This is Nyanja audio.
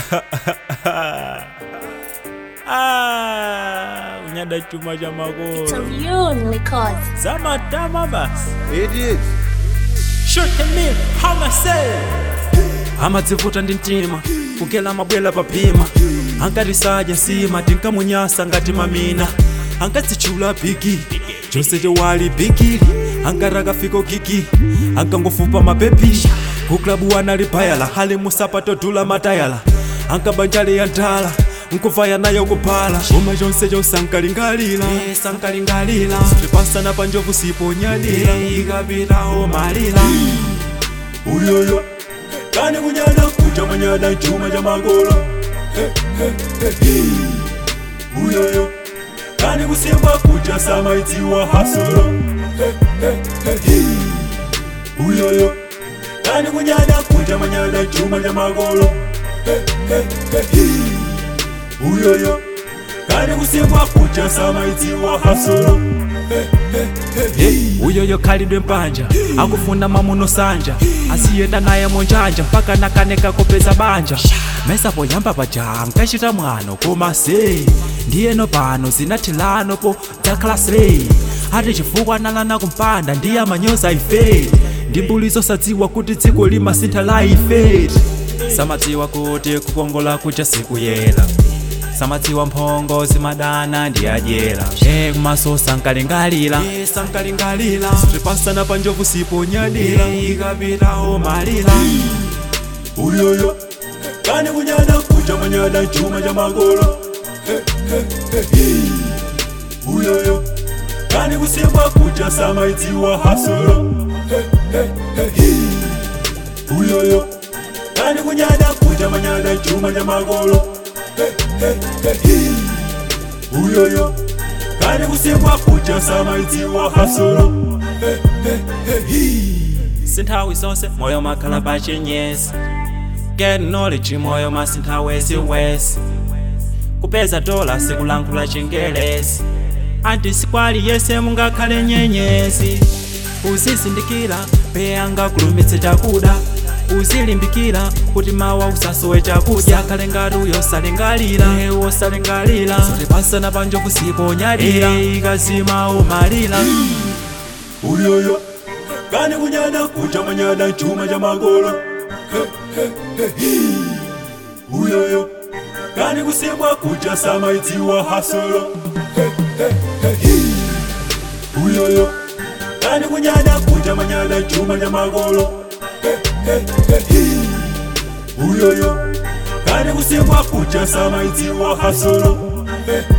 ah, unyada chuma cha makolo Tune Records. zamatama basi Idiot. shoot me hamasel amadzivuta ndi mtima kukela mabwela papima ankatisaja nsima tinkamunyasa ngati mamina ankadzichula bigi chonse chewali bigili ankatakafika gigi ankangofupa mapepi kuklabu wanali bayala hali musapato dula matayala ankabanjale ya ndala nkuvaya nayo kuphala chuma chonse chonse ankalingalira sankalingalira tipasana panjovu siponyadira ikapitawo malira uyoyo kani kunyada kuja manyada chuma cha magolo uyoyo kani kusimba kuja samaidziwa hasulo uyoyo kani kunyada kuja manyada chuma cha magolo uyoyo kani kusimba kuja samaidziwa hasulo uyoyo khalidwe mpanja akufuna mamuno sanja asiyenda naye monjanja mpaka nakaneka kopeza banja mesa poyamba paja nkachita mwano koma se ndiyeno pano zinathilano po dzakhala slay ati chifukwa nalana kumpanda ndiye amanyoza ife ndi mbuli zosadziwa kuti dziko limasintha la ife samadziwa kuti kukongola kuja sikuyela samadziwa mphongo zimadana ndi adyera e kumaso sankalingalira sankalingalira tipasana panjovu siponyadira ikapitawo malira uyoyo kani kunyada kuja manyada chuma cha magolo uyoyo kani kusimba kuja samaidziwa hasulo uyoyo kani kunyada kuja manyada chuma cha magolo uyoyo kani kusimbwa kuja samaidziwa hasulo sinthawi zonse moyo makhala pachinyesi get knowledge moyo masintha wesiwesi kupeza dola sikulankhula chingelesi anti sikwali yese mungakhale nyenyezi uzizindikira peyanga kulumitse chakuda uzilimbikira kuti mawa usasowe chakudya khale ngati uyosalingalira wosalingalira tipasana panjovu siponyadira ikazima umalira uyoyo kani kunyada kuja manyada chuma cha magolo uyoyo kani kusimbwa kuja samaidziwa hasulo uyoyo kani kunyada kuja manyada chuma cha magolo uyoyo kani kusimbwa kuja samaidziwa hasulo